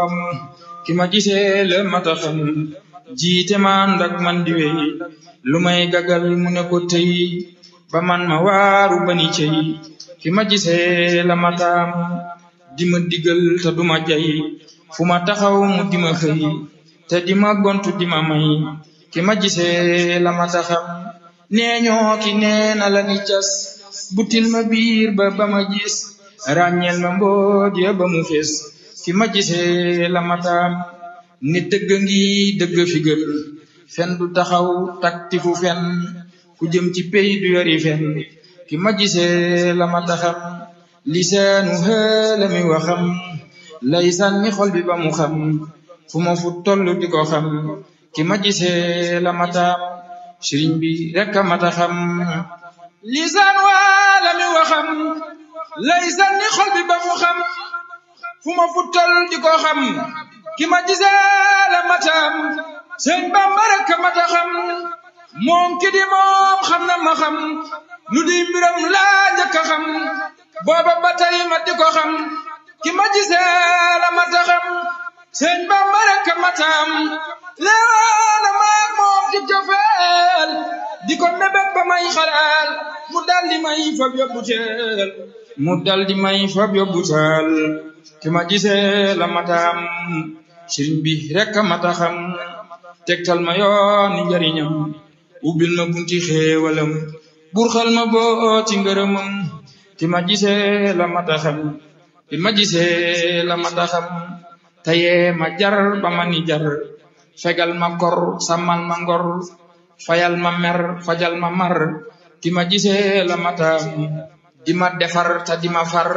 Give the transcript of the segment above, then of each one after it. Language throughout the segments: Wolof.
ki ma gisee la mata xam jiite ma ndak man di wey lu may gagal mu ne ko tey ba man ma waaru bani cey ki ma gisee la mataam di ma digal te duma jay fu ma taxaw mu di ma xëy te di ma gontu di ma may ki ma gisee la mata xam nee ñoo ki nee na la ni cas butil ma biir ba ba ma gis ràññeel ma mbooj ya ba mu fees ki ma gisee la mataam ni dëgg ngi dëgg fi gën fen du taxaw takti fu fen ku jëm ci pey du yori fen ki ma gisee la mataxam lisaanu xëla mi waxam lay sànni xol bi ba mu xam fu ma fu toll di ko xam ki ma gisee la mataam sëriñ bi rekk a mataxam lisaan waala mi waxam lay sànni xol bi ba mu xam fu ma fu toll di ko xam ki ma gisee la mataam sëñ Bamba rekk a mataxam moom ki di moom xam na ma xam lu di mbiram laa njëkk a xam booba ba tey ma di ko xam ki ma gisee la mata xam sëñ Bamba rekk a mataam leewaana maag moom ci cofeel di ko mébét ba may xalaal mu dal di may fab yóbbu teel mu dal di may fab yóbbu teel ki ma gisee la mataam sëriñ bi rekk a mata xam tegtal ma yoon ni njariñam ubbil ma bunti xéewalam burxal ma boo ci ngërëmam ki ma gisee la mata xam ki ma gisee la mata xam tayee ma jar ba ma ni jar fegal ma kor sàmmal ma ngor fayal ma mer fajal ma mar ki ma gisee la mata di ma defar te di ma far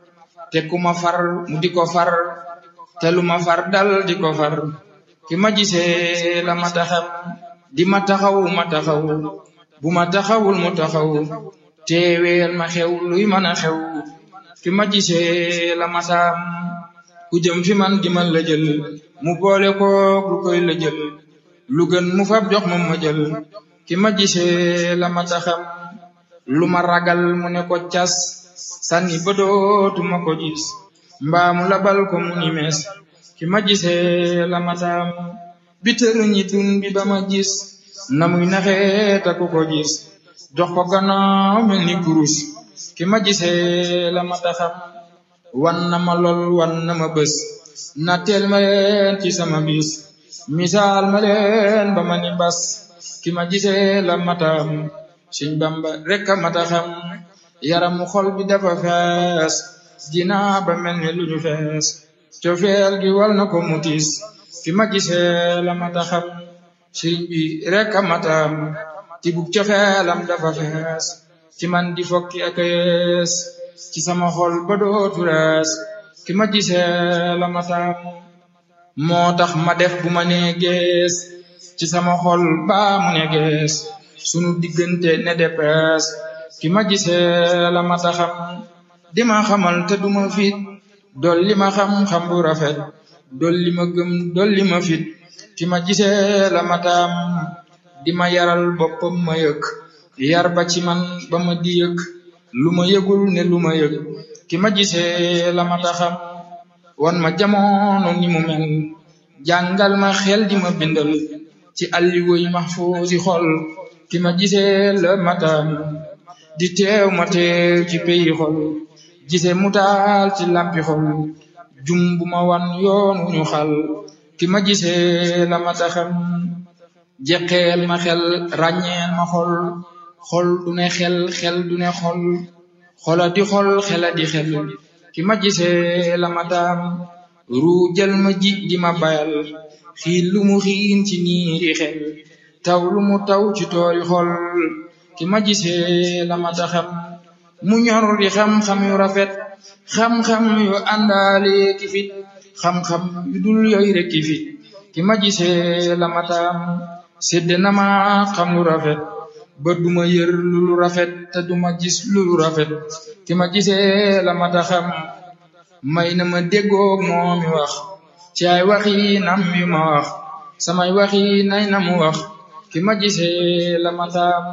te ku ma far mu di ko far te lu ma far dal di ko far ki ma gisee la mata xam di ma taxaw ma taxaw bu ma taxawul mu taxaw teeweel ma xew luy mën a xew ki ma gisee la mataam ku jëm fi man di man la jël mu boole koog lu koy la jël lu gën mu fab jox ma ma jël ki ma gisee la mata xam lu ma ragal mu ne ko cas sànni ba dootuma ko gis mbaa mu labal ko mu ni mees ki ma gisee la mataam bitër ñi dun bi ba ma gis na muy naxee ta ku ko gis jox ko gannaaw mel ni kurus ki ma gisee la ma taxam wan na ma lool wan na ma bés na teel ma leen ci sama bis misaal ma leen ba ma ni bas ki ma gisee la matam Sëñ Bamba rek a mataxam yaramu xol bi dafa fees dinaa ba mel ni lu ñu fees cofeel gi wal na ko mutis ki ma gisee la mataxam sëriñ bi rek a matam ci bug cofeelam dafa fees ci man di fokki ak yees ci sama xol ba dootu rees ki ma gisee la matam moo tax ma def bu ma nee gees ci sama xol ba mu ne gees sunu diggante ne depees ki ma gisee la mataxam di ma xamal te duma fit dolli ma xam-xam bu rafet dolli ma gëm dolli ma fit ki ma gisee la mataam di ma yaral boppam ma yëg yar ba ci man ba ma di yëg lu ma yëgul ne lu ma yëg ki ma gisee la mata xam wan ma jamono ni mu mel jàngal ma xel di ma bindal ci alliwoy mahfuusi xol ki ma gisee la mataam di teew ma teew ci peyi xol gise mu taal ci lampi xol jum bu ma wan yoon wu ñu xal ki ma gisee la mata xam jeqeel ma xel ràññeel ma xol xol du ne xel xel du ne xol xola di xol xela di xel ki ma gisee la mataam ruujal ma ji di ma bayal xiin lu mu xiin ci niiri xel taw lu mu taw ci toori xol ki ma gisee la mata xam mu ñor di xam-xam yu rafet xam-xam yu àndaale ki fit xam-xam yu dul yooy rek ki fit ki ma gisee la mataam sedd na ma xam lu rafet ba duma yër lu lu rafet te duma gis lu lu rafet ki ma gisee la mata xam may na ma déggoog moo mi wax ci ay waxi nam yu ma wax samay waxi nay na mu wax ki ma gisee la mataam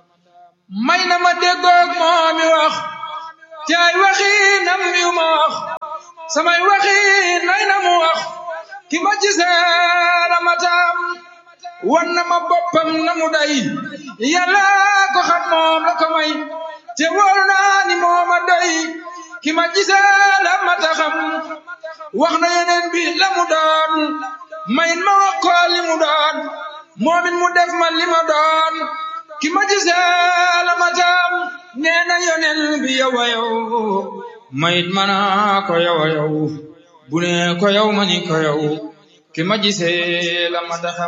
may na ma déggoog moo mi wax ci ay waxi nam yu ma wax samay waxi nay na mu wax ki ma gisee la matam wan na ma boppam na mu day yàlla ko xam moom la ko may te wóor naa ni moo ma day ki ma gisee la mata xam wax na yeneen bi la mu doon mayin ma wax ko li mu doon moomin mu def ma li ma doon ki ma gisee la matam nee na yeneen bi yow a yow mayit mana ko yow a yow bu ne ko yow ma ni ko yow ki ma gisee la mata xam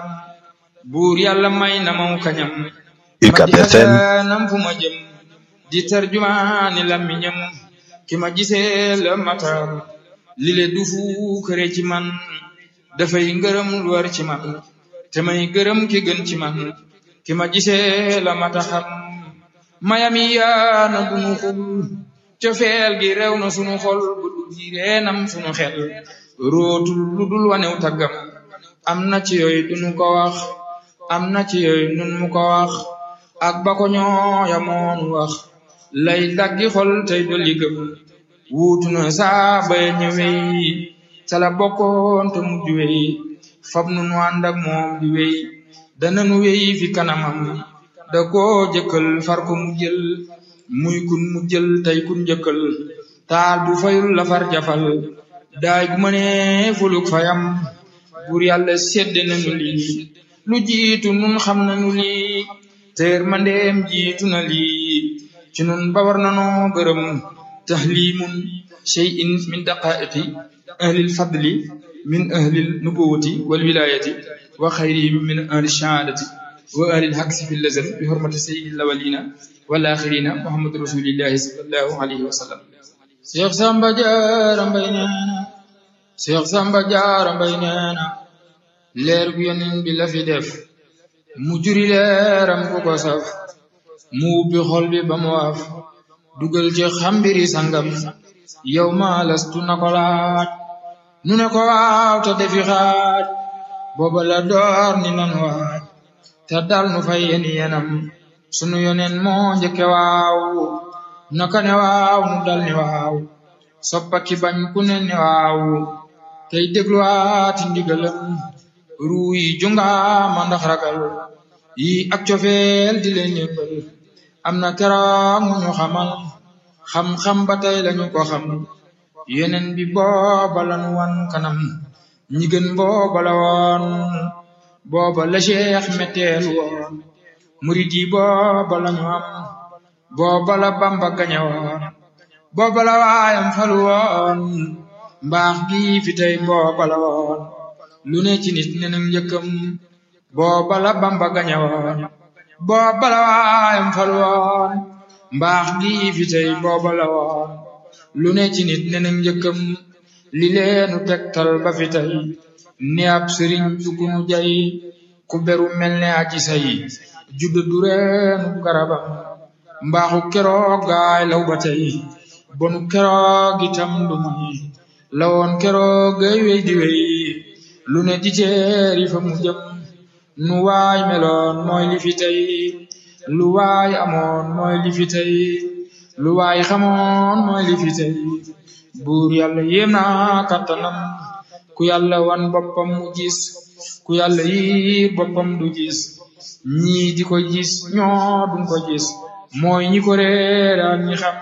buur yàlla may na maw kañam UCAB FM nam fu ma jëm di tarjumaani làmmiñam ki ma gisee la matam li le du fu kër ci man dafay ngërëm lu war ci man te may gërëm ki gën ci man ki ma gisee la mata xam mayami yaana dunu xul cofeel gi rew na sunu xol bu du gi reenam sunu xel rootul lu dul wanew taggam am na ci yooyu dunu ko wax am na ci yooyu nun mu ko wax ak ba ko ñooya moonu wax lay daggi xol tey dolli gëm wuutu na saa bay ñëwey cala bokkoon te mujj wey fab nu nu ànd ak moom di wey dana nu wey fi kanamam da koo jëkkal far ko mu jël muy kun mu jël tey kun jëkkal taal bu fayul la far jafal daay gu mënee fuluk fayam buur yàlla sedd nañu lii lu jiitu nun xam nañu lii teer mandeem jiitu na lii ci nun ba war nanoo gërëm tahlimun shay'in min daqaiqi ahlil fadli min ahlil nubuwati wal wilayati wa xayrihim min ahli shahadati wa ahlil haksi fi lazal bi hurmati sayyidil awwalina wal axirina muhammad rasulillahi sallallahu alayhi wa sallam Cheikh Samba Diarra Mbaye neena Cheikh Samba Diarra Mbaye neena leer gu yonent bi la fi def mu juri leeram ku ko saf mu ubbi xol bi ba mu waaf dugal ci xambiri sangam yow ma lastu na ko laaj nu ne ko waaw te defi xaaj booba la door ni nan waaj te dal nu fay yen yenam sunu yonen moo njëkke waaw naka ne waaw nu dal ni waaw soppa ki bañ ku ne ni waaw tey dégluwaati ndigalam ruu yi jungaama ndax ragal yi ak cofeel di leen yëngal am na keroog mu ñu xamal xam-xam ba tey lañu ko xam yeneen bi booba lanu wan kanam ñi gën booba la woon booba la cheikh metteel woon murid yi booba lañu am booba la bamba gañe woon booba la waayam falu woon mbaax gi fi tey booba la woon lu ne ci nit ne nag njëkkam booba la bamba gañe woon booba la waayam falu woon mbaax gi fi tey booba la woon lu ne ci nit ne nag njëkkam li leenu tegtal ba fi tey ni ab sëriñ dugunu jay ku beru mel ne aji say judda du reenu garabam mbaaxu keroog gaay law ba tey bonu keroog itam du may lawoon keroog gay wey di wey lu ne di teeri fa mu jëm nu waay meloon mooy li fi tey lu waay amoon mooy li fi tey lu waay xamoon mooy li fi tey buur yàlla yéem na kattanam ku yàlla wan boppam mu gis ku yàlla yiir boppam du gis ñii di ko gis ñoo duñ ko gis mooy ñi ko réer ak ñi xam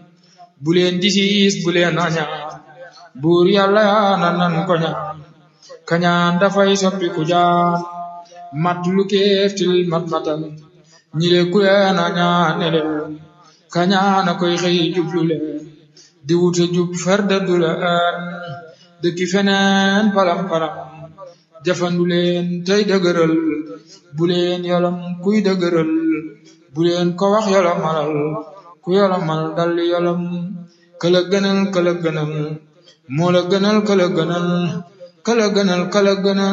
bu leen di siis bu leen añaan buur yàlla na nan ko ñaan kañaan dafay soppi ku jaan mat lu kéeftil mat matal ñi le ku leen añaan ne leen kañaan a koy xëy jublu leen di wuta jub farda du la aan dëkki feneen palam palam jafandu leen tey dëgëral bu leen yolam kuy dëgëral bu leen ko wax yolomalal ku yolomal dal yolam këla gënal këla gënal moo la gënal këla gënal këla gënal këla gënal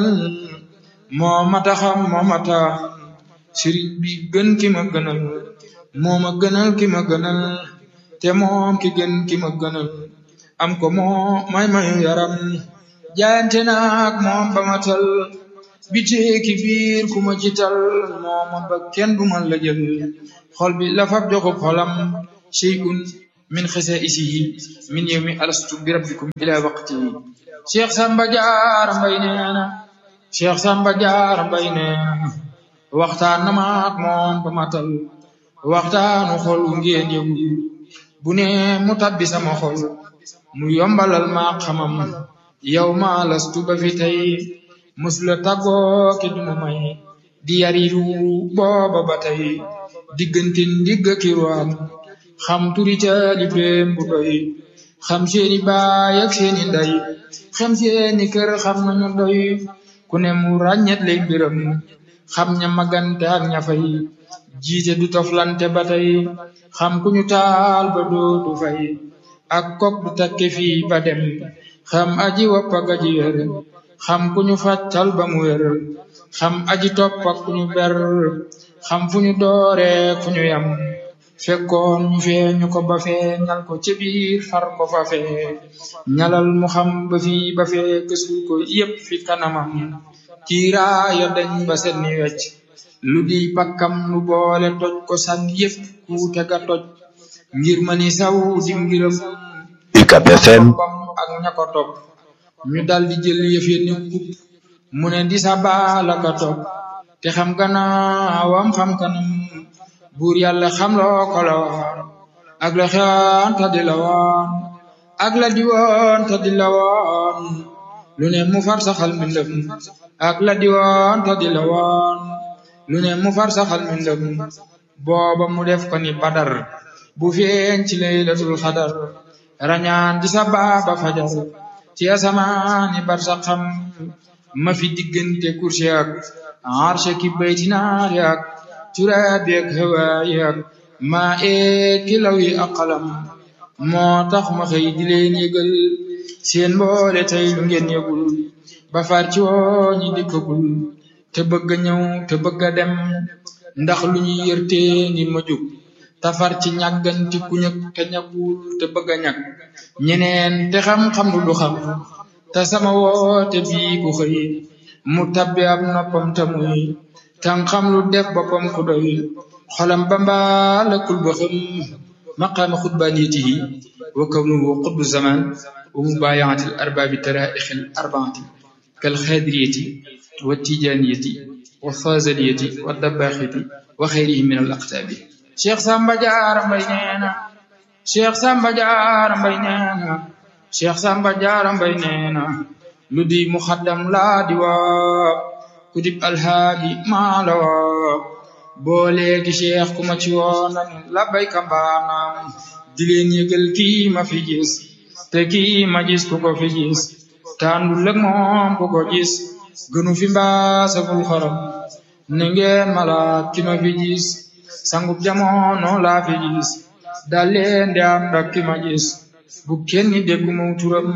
moo mata xam moo mata sëriñ bi gën ki ma gënal moo ma gënal ki ma gënal te moom ki gën ki ma gënal am ko moo may mayu yaram jaayante naak moom ba ma tal bitee ki biir ku ma ci tal moo ma ba kenn du ma la jël xol bi la fab joxub xolam shay'un min xasaa'isihi min yawmi alastu bi rabbikum ila waqtihi Cheikh Samba Diarra Mbaye nee na Cheikh Samba Diarra Mbaye nee na waxtaan na ma ak moom ba matal waxtaanu xol ngeen yëgul bu ne mu tabbi sama xol mu yombalal ma xamam yow ma lastu ba fi tey musula tàggoo ki duma may di yariru booba ba tey diggante ndigg ki ruwaam xam turi ca libreem bu doy xam seeni baay ak seeni nday xam seeni kër xam nañu doy ku ne mu ràññet lay mbiram xam ña magante ak ña fay jiite du toflante ba tey xam ku ñu taal ba dootu fay ak kok du takke fii ba dem xam aji wopp ak aji wér xam ku ñu fàccal ba mu wér xam aji topp ak ku ñu ber xam fu ñu doore fu ñu yam fekkoon ñu fee ñu ko ba fee ñal ko ci biir far ko fa fee ñalal mu xam ba fii ba fee kësul ko yépp fi kanamam kiiraaya dañ ba senni wecc lu di pakkam lu boole toj ko sànni yépp kuute ga toj ngir ma ni saw di ngiram UCAB FM ak ña ko topp ñu dal di jël yëf ya ni kupp mu ne di sa baala ka topp te xam gannaawam xam kanam buur yàlla xam loo ko la woon ak la xewoon ta di la woon ak la di woon ta di la woon lu ne mu far saxal mbindam ak la di woon ta di la woon lu ne mu far saxal mbindam booba mu def ko ni badar bu feeñ ci laylatul xadar rañaan di sa baaba fajar ci asamaani bar sa xam ma fi diggante kursi ak arshe ki baytinaari ak turaabi ak hawaayi ak maa ee kilaw yi ak qalam moo tax ma xëy di leen yëgal seen mboole tey lu ngeen yëgul ba far ci woo ñi dikkagul te bëgg a ñëw te bëgg a dem ndax lu ñu yërte ni ma jóg tafar ci ñàgganti ku ñëg te ñagul te bëgg a ñag ñeneen te xam-xam lu du xam te sama woote bii ku xëy mu tabbi ab noppam te muy tan xam lu def boppam ku doy xolam ba mbaalakul ba xam maqaama xutbaaniyatihi wa kawnuhu qutbu zaman wa mubayaati al arbaabi taraixi al arbaati kal xaadiriyati wa tijaniyati wa fazaliyati wa dabbaaxiti wa xeyrihim min al aqtaabi Cheikh Samba Diarra Mbaye nee na Cheikh Samba Diarra Mbaye nee na Cheikh Samba Diarra Mbaye nee na lu di muxaddam laa di waa ku dib alhaaji maa la waa boo léegi Cheikh ku ma ci woona ni labbayka mbaanaam di leen yëgal kii ma fi gis te kii ma gis ku ko fi gis tàndul ak moom ku ko gis gënu fi mbaasagul xorom ne ngeen malaat ki ma fi gis sangub jamono laa fi gis dal leen di am ndak ki ma gis bu kenn déggu mu turam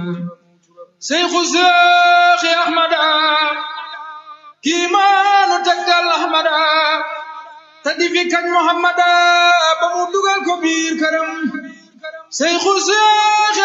seyxu seexi ahmada kii maanu taggal ahmada te di fi kañ muhammada ba mu dugal ko biir këram seyxu seexi